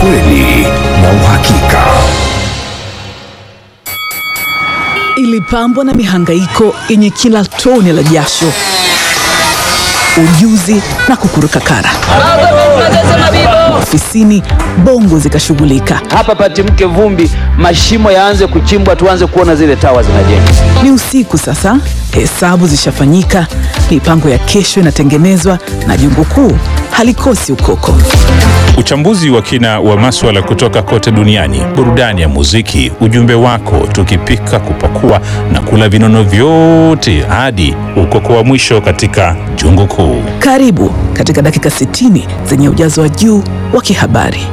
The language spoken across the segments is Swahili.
ukweli na uhakika. Ilipambwa na mihangaiko yenye kila tone la jasho, ujuzi na kukuruka kara. Ofisini bongo zikashughulika. hapa patimke vumbi, mashimo yaanze kuchimbwa, tuanze kuona zile tawa zinajengwa. Ni usiku sasa, hesabu zishafanyika, mipango ya kesho inatengenezwa na jungu kuu halikosi ukoko. Uchambuzi wa kina wa maswala kutoka kote duniani, burudani ya muziki, ujumbe wako, tukipika, kupakua na kula vinono vyote hadi ukoko wa mwisho katika jungu kuu. Karibu katika dakika 60 zenye ujazo wa juu wa kihabari.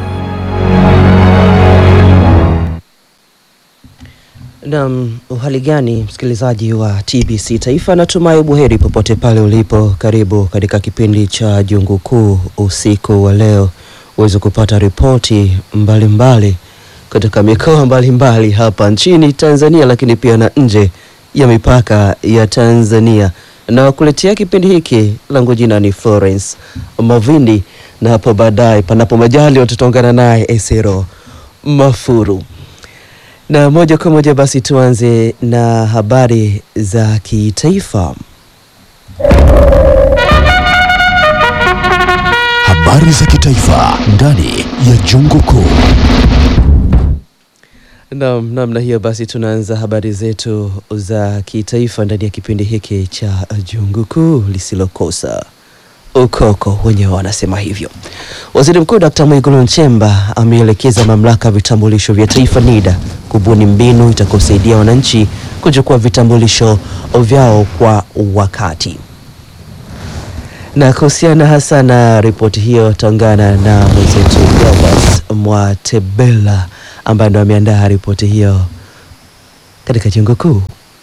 Nam, uhali gani msikilizaji wa TBC Taifa, natumai buheri popote pale ulipo. Karibu katika kipindi cha Jungu Kuu usiku wa leo, uweze kupata ripoti mbalimbali kutoka mikoa mbalimbali hapa nchini Tanzania, lakini pia na nje ya mipaka ya Tanzania. Na kuletea kipindi hiki langu jina ni Florence Mavindi, na hapo baadaye, panapo majali, tutaungana naye Esero Mafuru. Na moja kwa moja basi tuanze na habari za kitaifa. Habari za kitaifa ndani ya Jungu Kuu. Naam, namna hiyo basi tunaanza habari zetu za kitaifa ndani ya kipindi hiki cha Jungu Kuu lisilokosa ukoko, wenyewe wanasema hivyo. Waziri Mkuu Dkt. Mwigulu Nchemba ameelekeza mamlaka ya vitambulisho vya taifa NIDA kubuni mbinu itakayosaidia wananchi kuchukua vitambulisho vyao kwa wakati. Na kuhusiana hasa na ripoti hiyo, taungana na mwenzetu Gilbert Mwatebela ambaye ndo ameandaa ripoti hiyo katika jengo kuu.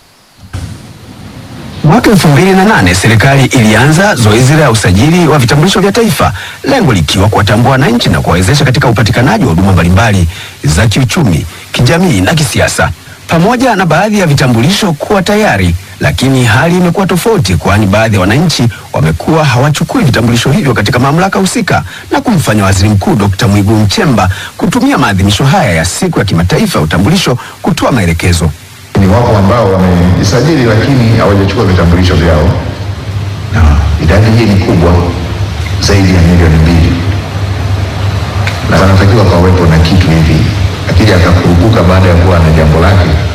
Mwaka 2008 serikali ilianza zoezi la usajili wa vitambulisho vya taifa, lengo likiwa kuwatambua wananchi na kuwawezesha katika upatikanaji wa huduma mbalimbali za kiuchumi, kijamii na kisiasa. Pamoja na baadhi ya vitambulisho kuwa tayari, lakini hali imekuwa tofauti, kwani baadhi ya wananchi wamekuwa hawachukui vitambulisho hivyo katika mamlaka husika na kumfanya Waziri Mkuu Dr. Mwigulu Nchemba kutumia maadhimisho haya ya siku ya kimataifa ya utambulisho kutoa maelekezo. Ni wapo ambao wamejisajili lakini hawajachukua vitambulisho vyao, na idadi hii ni kubwa zaidi ya milioni mbili, na wanatakiwa pawepo na kitu hivi, akija akakurupuka baada ya kuwa na jambo lake